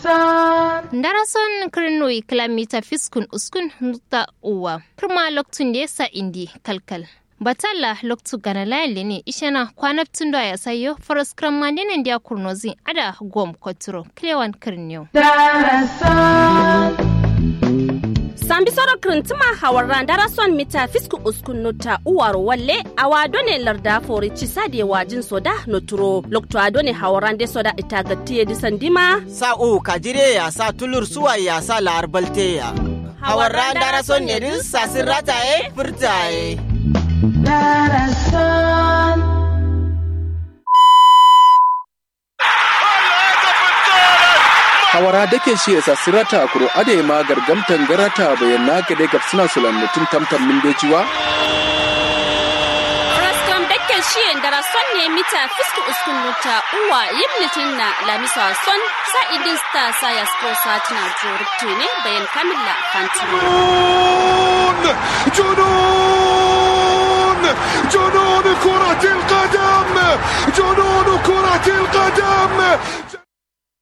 Darason kirnoi kilomita fiskun uskun nuta uwa. Kirma loktun da yasa indi kalkal. Batalla loktu gana layali ne ishana kwanaptun da ya sayo faras kran mandinin da kurnozi ada gom koturo kilewan kirniyo. sambi soro kirintima hawarran darason mita fisku uskun nota uwar walle awa done larda fori cisade wajin soda noturo lokto a done hawarran de soda itagatiye disandima sa u kajire ya sa tulur suwa ya sa lar balte ya hawarran darason ne din sasin rataye furtaye hawara dake shi esa sirata kuro ade ma gargamtan garata bayan na gade gab suna sulan mutum tamtam min bejiwa Raskom dake shiyen darason ne mita fisku uskun nota uwa yimlitin na lamisa son sa idin sta sa ya sko satina joruktu ne bayan kamilla fanturo جنون جنون كرة القدم جنون كرة القدم